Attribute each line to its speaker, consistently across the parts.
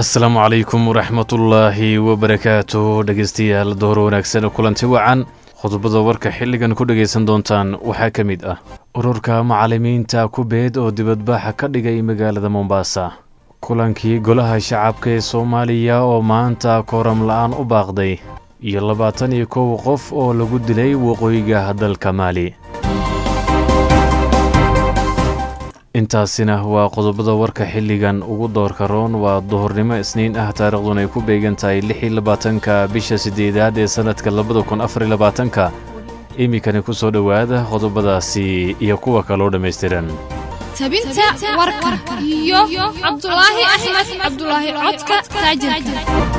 Speaker 1: asalaamu calaykum waraxmatullaahi wabarakaatu dhegeystayaal door wanaagsan kulanti wacan qodobada warka xilligan ku dhegaysan doontaan waxaa ka mid ah ururka macallimiinta kubeed oo dibadbaxa ka dhigay magaalada mombasa kulankii golaha shacabka ee soomaaliya oo maanta kooram la-aan u baaqday iyo labaatan iyo kow qof oo lagu dilay waqooyiga dalka maali intaasina waa qodobada warka xilligan ugu doorka roon waa duhurnimo isniin ah taariikhduna ay ku beegan tahay lix iyo labaatanka bisha siddeedaad ee sannadka labada kun afar iyo labaatanka iminkani ku soo dhowaada qodobadaasi iyo kuwa kaloo dhammaystiran
Speaker 2: tabinta warka iyo cabdulaahi axmed cabdulaahi codka taajirka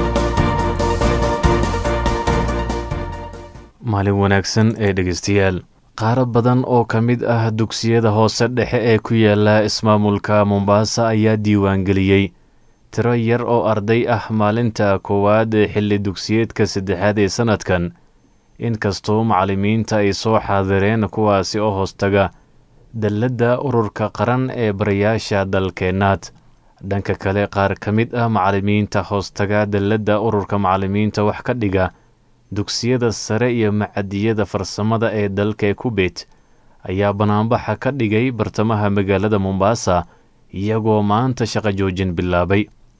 Speaker 1: maalin wanaagsan ee dhegaystayaal qaaro badan oo ka mid ah dugsiyada hoose dhexe ee ku yaala ismaamulka mombaasa ayaa diiwaangeliyey tiro yar oo arday ah maalinta koowaad ee xilli dugsiyeedka saddexaad ee sannadkan inkastoo macallimiinta ay soo xaadireen kuwaasi oo hoostaga dalladda ururka qaran ee barayaasha dalkeennaad dhanka kale qaar ka mid ah macallimiinta hoostaga dalladda ururka macallimiinta wax ka dhiga dugsiyada sare iyo macadiyada farsamada ee dalka kubeet ayaa banaanbaxa ka dhigay bartamaha magaalada mombaasa iyagoo maanta shaqo joojin bilaabay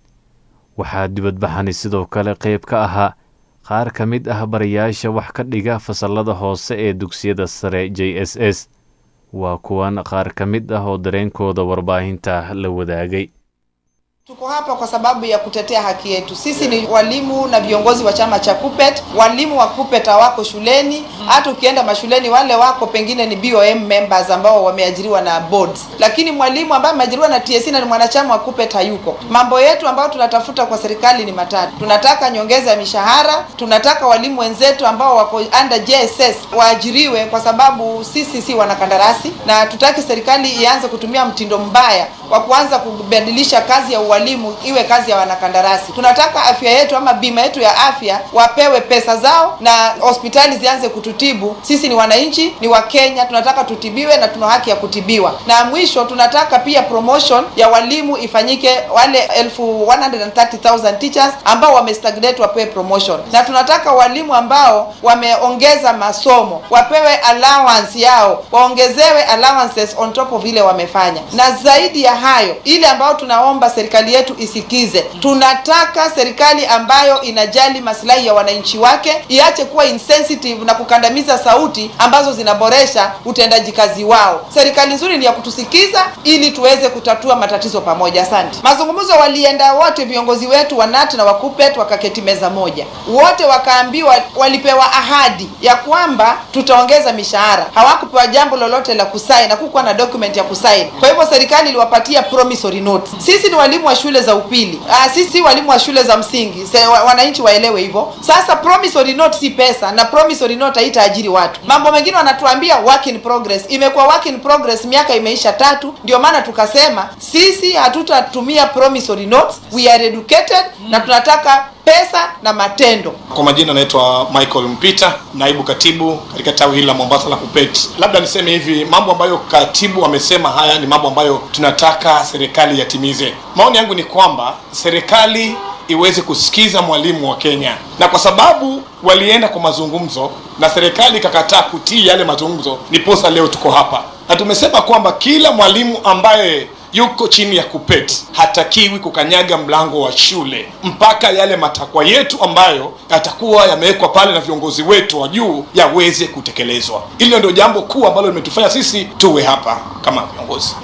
Speaker 1: waxaa dibadbaxani sidoo kale qayb ka ahaa qaar ka mid ah barayaasha wax ka dhiga fasallada hoose ee dugsiyada sare j s s waa kuwan qaar ka mid ah oo dareenkooda warbaahinta la wadaagay
Speaker 3: Tuko hapa kwa sababu ya kutetea haki yetu. Sisi ni walimu na viongozi wa chama cha KUPPET. Walimu wa KUPPET hawako shuleni, hata ukienda mashuleni wale wako pengine ni BOM members ambao wameajiriwa na boards, lakini mwalimu ambaye ameajiriwa na TSC na ni mwanachama wa KUPPET hayuko. Mambo yetu ambayo tunatafuta kwa serikali ni matatu. Tunataka nyongeza ya mishahara, tunataka walimu wenzetu ambao wako under JSS waajiriwe, kwa sababu sisi si wanakandarasi, na tutaki serikali ianze kutumia mtindo mbaya wa kuanza kubadilisha kazi ya walimu iwe kazi ya wanakandarasi. Tunataka afya yetu ama bima yetu ya afya wapewe pesa zao na hospitali zianze kututibu. Sisi ni wananchi, ni wa Kenya, tunataka tutibiwe na tuna haki ya kutibiwa. Na mwisho tunataka pia promotion ya walimu ifanyike, wale elfu 130,000 teachers ambao wamestagnate wapewe promotion, na tunataka walimu ambao wameongeza masomo wapewe allowance yao, waongezewe allowances on top of ile wamefanya, na zaidi ya hayo, ile ambayo tunaomba serikali yetu isikize. Tunataka serikali ambayo inajali maslahi ya wananchi wake, iache kuwa insensitive na kukandamiza sauti ambazo zinaboresha utendaji kazi wao. Serikali nzuri ni ya kutusikiza ili tuweze kutatua matatizo pamoja. Asante. Mazungumzo walienda wote, viongozi wetu wa NAT na wa KUPPET wakaketi meza moja, wote wakaambiwa, walipewa ahadi ya kwamba tutaongeza mishahara. Hawakupewa jambo lolote la kusaini, hakukuwa na document ya kusaini. Kwa hivyo serikali iliwapatia promissory note. Sisi ni walimu wa shule za upili. Aa, sisi walimu wa shule za msingi. Se, wa, wananchi waelewe hivyo. Sasa promissory note si pesa na promissory note haitaajiri watu. Mambo mengine wanatuambia work in progress. Imekuwa work in progress miaka imeisha tatu, ndio maana tukasema sisi hatutatumia promissory notes. We are educated na tunataka pesa na matendo.
Speaker 4: Kwa majina naitwa Michael Mpita, naibu katibu katika tawi hili la Mombasa la KUPPET. Labda niseme hivi, mambo ambayo katibu amesema haya ni mambo ambayo tunataka serikali yatimize. Maoni yangu ni kwamba serikali iweze kusikiza mwalimu wa Kenya, na kwa sababu walienda kwa mazungumzo na serikali ikakataa kutii yale mazungumzo, ndiposa leo tuko hapa na tumesema kwamba kila mwalimu ambaye yuko chini ya KUPPET hatakiwi kukanyaga mlango wa shule mpaka yale matakwa yetu ambayo yatakuwa yamewekwa pale na viongozi wetu wa juu yaweze kutekelezwa. Hilo ndio jambo kuu ambalo limetufanya sisi tuwe hapa kama viongozi.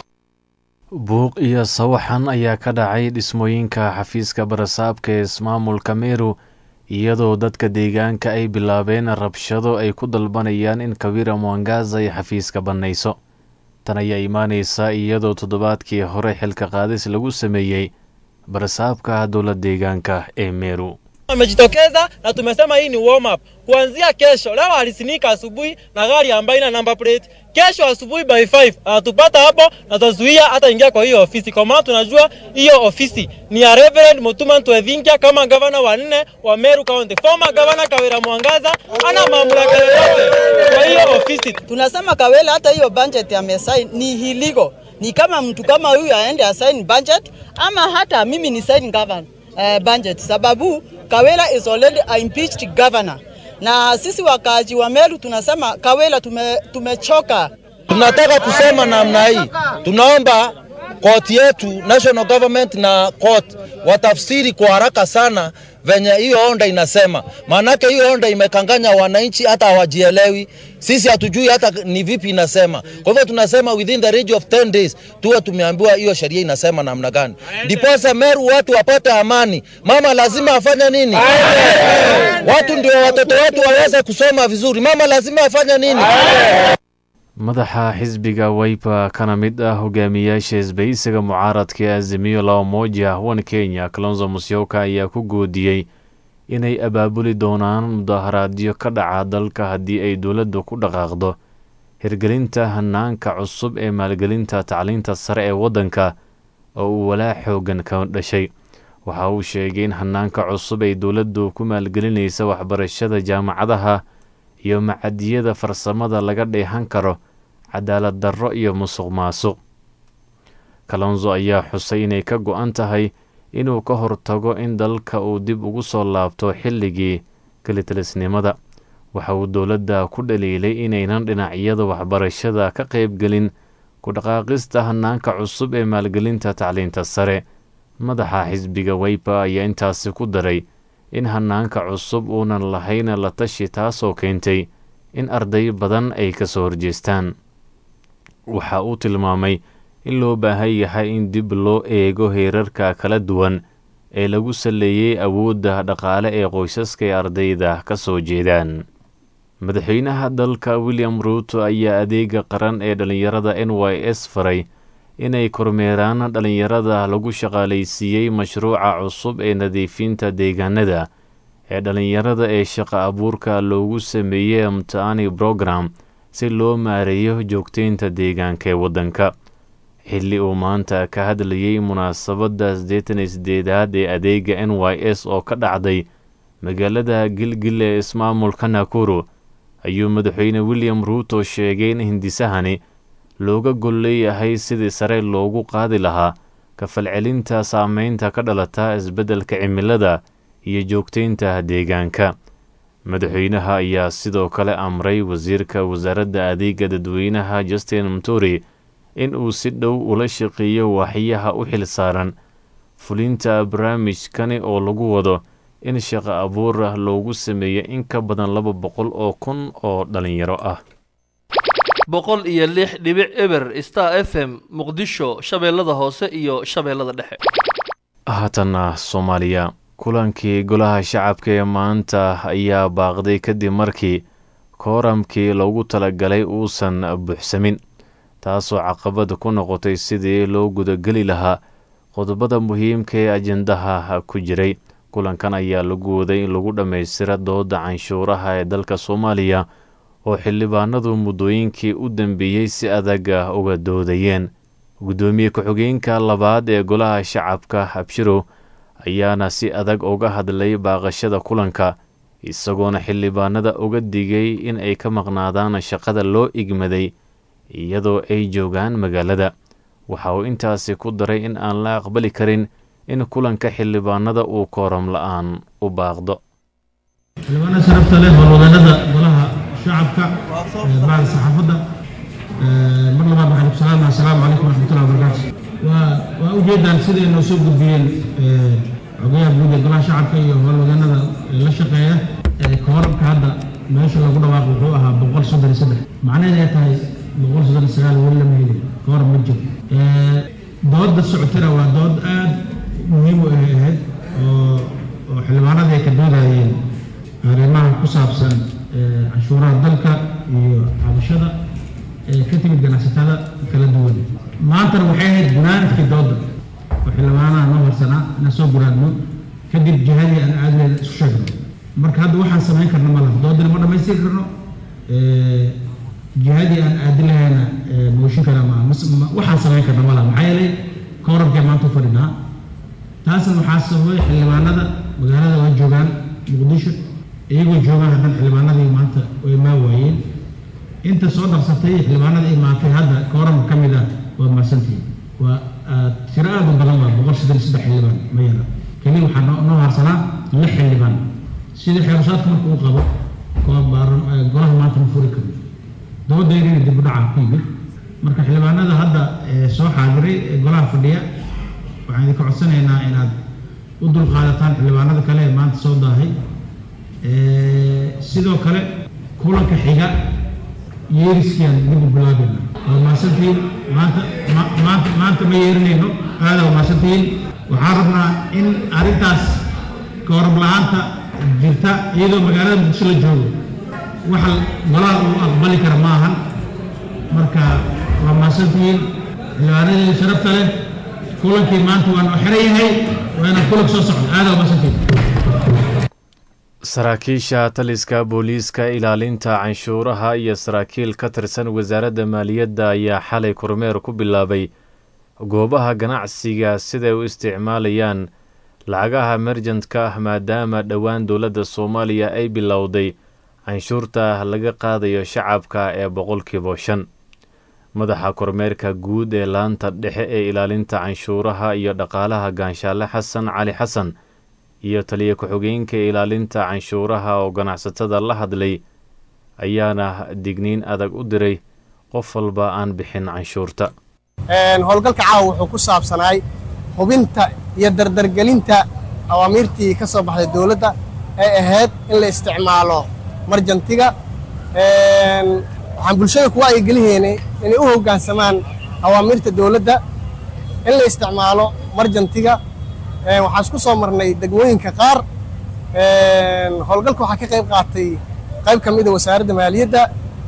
Speaker 1: buuq iyo sawaxan ayaa ka dhacay dhismooyinka xafiiska barasaabka ee ismaamulka meru iyadoo dadka deegaanka ay bilaabeen rabshado ay ku dalbanayaan in kawira mwangaza ay xafiiska bannayso tan ayaa imaanaysa iyadoo toddobaadkii hore xilka qaadis lagu sameeyey barasaabka dowla deegaanka ee meru
Speaker 5: amejitokeza na tumesema hii ni warm up. Kuanzia kesho, leo alisinika asubuhi na gari ambayo ina number plate. Kesho asubuhi by 5 anatupata hapo na tutazuia hata ingia kwa hiyo ofisi, kwa maana tunajua hiyo ofisi ni ya Reverend Mutuma Ntwethinkia kama gavana wa nne wa Meru County. Former governor Kawira Mwangaza ana mamlaka yoyote kwa hiyo ofisi.
Speaker 6: Tunasema Kawela, hata hiyo budget amesign ni illegal. Ni kama mtu kama huyu aende asign budget, ama hata mimi ni sign governor uh, budget sababu Kawela is already a impeached governor, na sisi wakaaji wa Meru tunasema Kawela tume, tumechoka.
Speaker 7: Tunataka kusema namna hii, tunaomba koti yetu national government na court watafsiri kwa haraka sana venye hiyo onda inasema, maanake hiyo onda imekanganya wananchi, hata hawajielewi. Sisi hatujui hata ni vipi inasema. Kwa hivyo tunasema within the range of 10 days tuwe tumeambiwa hiyo sheria inasema namna gani, ndiposa Meru watu wapate amani. Mama lazima afanye nini? Watu ndio watoto wetu waweze kusoma vizuri. Mama lazima afanye nini?
Speaker 1: madaxa xisbiga waypa kana mid ah hogaamiyaasha isbahaysiga mucaaradka ee azimiyo laba moja wan kenya kalonzo musyoka ayaa ku goodiyey inay abaabuli doonaan mudaharaadyo ka dhaca dalka haddii ay dowladdu ku dhaqaaqdo hirgelinta hanaanka cusub ee maalgelinta tacliinta sare ee waddanka oo uu walaac xoogan ka dhashay waxa uu sheegay in hanaanka cusub ay dowladdu ku maalgelinaysa waxbarashada jaamacadaha iyo macadiyada farsamada laga dheehan karo cadaalad darro iyo musuq maasuq kalonzo ayaa xusay inay ka go-an tahay inuu ka hortago in dalka uu dib ugu soo laabto xilligii kelitalisnimada waxa uu dowladda ku dhaliilay inaynan dhinacyada waxbarashada ka qaybgelin ku dhaqaaqista hanaanka cusub ee maalgelinta tacliinta sare madaxa xisbiga waypa ayaa intaasi ku daray in hanaanka cusub uunan lahayn la tashi taasoo keentay in arday badan ay ka soo horjeestaan waxa uu tilmaamay in loo baahan yahay in dib loo eego heerarka kala duwan ee lagu saleeyey awoodda dhaqaale ee qoysaska ee ardayda ka soo jeedaan madaxweynaha dalka william ruuto ayaa adeega qaran ee dhallinyarada n y s faray inay kormeeraan dhallinyarada lagu shaqaalaysiiyey mashruuca cusub ee nadiifinta deegaanada ee dhallinyarada ee shaqa abuurka loogu sameeyey mtaani brogram si loo maareeyo joogteynta deegaanka ee waddanka xilli uu maanta ka hadlayey munaasabadda siddeetan iyo siddeedaad ee adeega n y s oo ka dhacday magaalada gilgil ee ismaamulka nakuru ayuu madaxweyne william ruuto sheegay in hindisahani looga gol leeyahay sidii sare loogu qaadi lahaa kafalcelinta saameynta ka dhalata isbeddelka cimilada iyo joogteynta deegaanka madaxweynaha ayaa sidoo kale amray wasiirka wasaaradda adeega dadweynaha justin mturi in uu si dhow ula shaqeeyo waaxyaha u xil saaran fulinta barnaamijkani oo lagu wado in shaqo abuur ah loogu sameeyo in ka badan laba boqol oo kun oo dhalinyaro ah
Speaker 8: boqol iyo lix dhibic eber star f m muqdisho shabeellada hoose iyo shabeellada dhexe
Speaker 1: haatanna soomaaliya kulankii golaha shacabka ee maanta ayaa baaqday kadib markii kooramkii loogu talagalay uusan buuxsamin taasoo caqabad ku noqotay sidii loo gudageli lahaa qodobada muhiimka ee ajendaha ku jiray kulankan ayaa lagu waday in lagu dhammaystira dooda canshuuraha ee dalka soomaaliya oo xildhibaanadu muddooyinkii u dambeeyey si adag uga doodayeen guddoomiye ku-xigeenka labaad ee golaha shacabka habshirow ayaana si adag uga hadlay baaqashada kulanka isagoona xildhibaanada uga digay in ay ka maqnaadaan shaqada loo igmaday iyadoo ay joogaan magaalada waxa uu intaasi ku daray in aan la aqbali karin in kulanka xildhibaanada uu kooram la-aan u baaqdo
Speaker 9: xildhibaanada sharafta leh howlwadeennada golaha shacabka bacda saxaafadda mar labaad waxaan ku salaamaya asalaamu calaykum waraxmatullahi wabarakaatu waa waa ujeedaan siday noo soo gudbiyeen xogayaha guud ee golaha shacabka iyo howlwadeennada la shaqeeya kooramka hadda meesha lagu dhawaaqo wuxuu ahaa boqol soddon iyo saddex macnaheed ay tahay boqol soddon iyo sagaal weli lama heli kooram ma jiro dooda socotana waa dood aad muhiim u ahayd oo oo xildhibaanada ay ka doodayeen arrimaha ku saabsan canshuuraha dalka iyo cabashada ee ka timid ganacsatada kala duwan maantana waxay ahayd gunaanadkii dooda oo xildhibaanaha noo harsanaa inaan soo guraadno kadib jihadii aan aadleeda isu sheegno marka hadda waxaan samayn karno ma laha doodana ma dhammaystiri karno jihadii aan aadi lahayna mooshin kara ma waxaan samayn karno ma laha maxaa yeelay kooramkee maanta u fadhinaa taasna waxaa sababay xildhibaanada magaalada waa joogaan muqdisho iyagoo joogaan haddan xildhibaanadii maanta way maa waayeen inta soo dhaqsatay xildhibaanada imaatay hadda kooramka ka mid ah waa maasantii waa tiro aad u badan waa boqol soddon iyo saddex xildhibaan ma yara keliya waxaa noo noo harsanaa lix xildhibaan sidii xeerashaadka marka uu qabo koob baaran golaha maanta ma furi karin doodaydina dib u dhaca ku yimid marka xildhibaanada hadda ee soo xaadiray ee golaha fadhiya waxaan idinka codsanaynaa inaad u dulqaadataan xildhibaanada kale ee maanta soo daahay sidoo kale kulanka xiga yeeriskiaan dib u bilaabayna waa mahadsantihiin maanta ma- maanta maanta ma yeerinayno aada waa mahadsantihiin waxaan rabnaa in arrintaas koorab la-aanta jirta iyadoo magaalada muqdisho la joogo waxa golaha uu aqbali kara ma ahan marka waa mahadsantihiin xildhibaanadii sharafta leh kulankii maanta waa noo xiran yahay waa inaan kulanka soo socdo aada waa mahadsantihiin
Speaker 1: saraakiisha taliska booliiska ilaalinta canshuuraha iyo saraakiil ka tirsan wasaaradda maaliyadda ayaa xalay kormeer ku bilaabay goobaha ganacsiga siday u isticmaalayaan lacagaha merjantka ah maadaama dhowaan dowladda soomaaliya ay bilowday canshuurta laga qaadayo shacabka ee boqolkiiba shan madaxa kormeerka guud ee laanta dhexe ee ilaalinta canshuuraha iyo dhaqaalaha gaanshaale xasan cali xasan iyo taliya ku-xigeenka ilaalinta canshuuraha oo ganacsatada la hadlay ayaana digniin adag u diray qof walba aan bixin canshuurta
Speaker 10: howlgalka caawa wuxuu ku saabsanaay hubinta iyo dardargelinta awaamiirtii ka soo baxday dowladda ee ahayd in la isticmaalo marjantiga waxaan bulshada kuwa ay gelihaynay inay u hoggaansamaan awaamiirta dowladda in la isticmaalo marjantiga waxaan isku soo marnay degmooyinka qaar howlgalka waxaa ka qayb qaatay qayb ka mida wasaaradda maaliyadda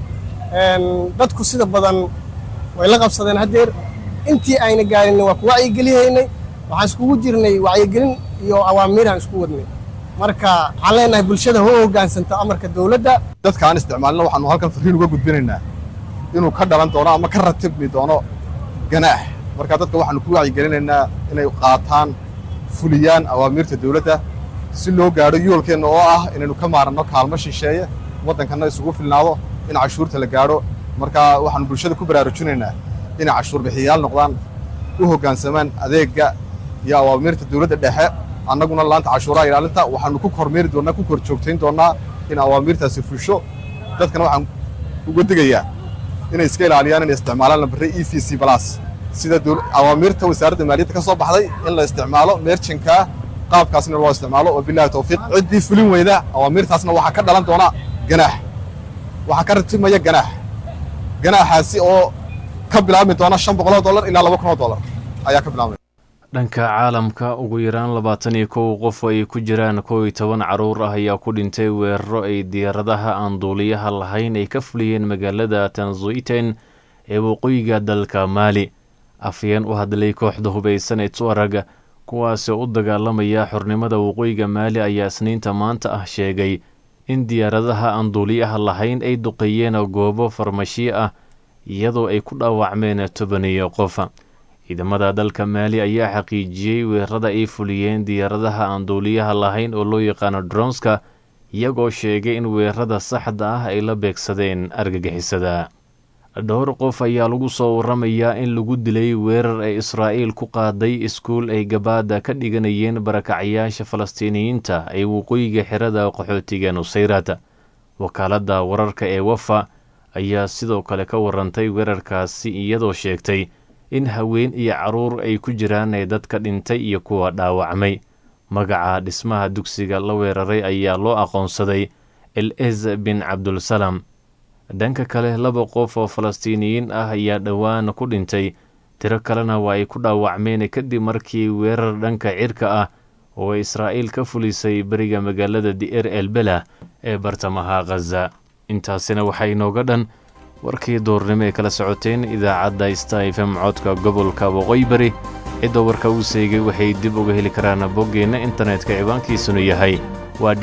Speaker 10: dadku sida badan way la qabsadeen haddeer intii ayna gaarinna waa ku wacyigelihaynay waxaan iskugu jirnay wacyigelin iyo awaamiiraan isku wadnay marka waxaan leenahay bulshada ho hoggaansanto amarka dowladda
Speaker 11: dadka aan isticmaalina waxaanu halkan fariin uga gudbinaynaa inuu ka dhalan doono ama ka ratibmi doono ganaax marka dadka waxaanu ku wacyigelinaynaa inay qaataan fuliyaan awaamiirta dowladda si loo gaadho yoolkeenna oo ah inaynu ka maaranno kaalmo shisheeye waddankanna isugu filnaado in cashuurta la gaadho marka waxaanu bulshada ku baraarujinaynaa inay cashuur bixiyayaal noqdaan u hoggaansamaan adeegga iyo awaamiirta dowladda dhexe annaguna laanta cashuuraha ilaalinta waxaanu ku kormeeri doonnaa ku kor joogtayn doonnaa in awaamiirtaasi fusho dadkana waxaan uga digayaa inay iska ilaaliyaan inay isticmaalaan lambarre e v c balas sida awaamiirta wasaaradda maaliyadda ka soo baxday in la isticmaalo meerjinkaa qaabkaasna loo isticmaalo oo bilahi tawfiiq ciddii fulin weyda awaamiirtaasna waxaa ka dhalan doona ganaax waxaa ka ratibmaya ganaax ganaaxaasi oo ka bilaabmi doona shan boqoloo dollar ilaa laba kunoo dollar ayaa ka bilaabmaya
Speaker 1: dhanka caalamka ugu yaraan labaatan iyo kow qof ay ku jiraan kow iyo toban caruur ah ayaa ku dhintay weeraro ay diyaaradaha aan duuliyaha lahayn ay ka fuliyeen magaalada tanzuiten ee waqooyiga dalka maali afyeen u hadlay kooxda hubaysan ee tuarag kuwaasoo u dagaalamaya xornimada waqooyiga maali ayaa isniinta maanta ah sheegay in diyaaradaha aan duuliyaha lahayn ay duqeeyeen goobo farmashiyo ah iyadoo ay ku dhaawacmeen tobaniyo qof ciidamada dalka maali ayaa xaqiijiyey weerarada ay fuliyeen diyaaradaha aan duuliyaha lahayn oo loo yaqaano dronska iyagoo sheegay in weerarada saxda ah ay la beegsadeen argagixisada dhowr qof ayaa lagu soo waramayaa in lagu dilay weerar ay israa'iil ku qaaday iskuul ay gabaada ka dhiganayeen barakacyaasha falastiiniyiinta ee waqooyiga xerada qaxootiga nusayrat wakaaladda wararka ee wafa ayaa sidoo kale ka warantay weerarkaasi iyadoo sheegtay in haween iyo caruur ay ku jiraan ee dadka dhintay iyo kuwa dhaawacmay magaca dhismaha dugsiga la weeraray ayaa loo aqoonsaday el ez bin cabdulsalam dhanka kale laba qof oo falastiiniyiin ah ayaa dhowaan ku dhintay tiro kalena waa ay ku dhaawacmeen kadib markii weerar dhanka cirka ah oo israa'iil ka fulisay beriga magaalada di'er el bela ee bartamaha khaza intaasina waxaa inooga dhan warkii doornimo ee kala socoteen idaacadda sta f m codka gobolka waqooyi bari cidda warka uu seegay waxay dib uga heli karaan boggeenna internetka ciwaankiisunu yahay waa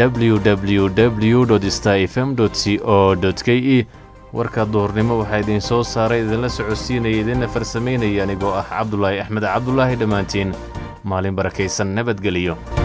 Speaker 1: www sta f m c o k e warka duhurnimo waxaa idiin soo saaray idinla socodsiinaya idinna farsamaynaya anigoo ah cabdulaahi axmed cabdulaahi dhammaantiin maalin barakaysan nabadgeliyo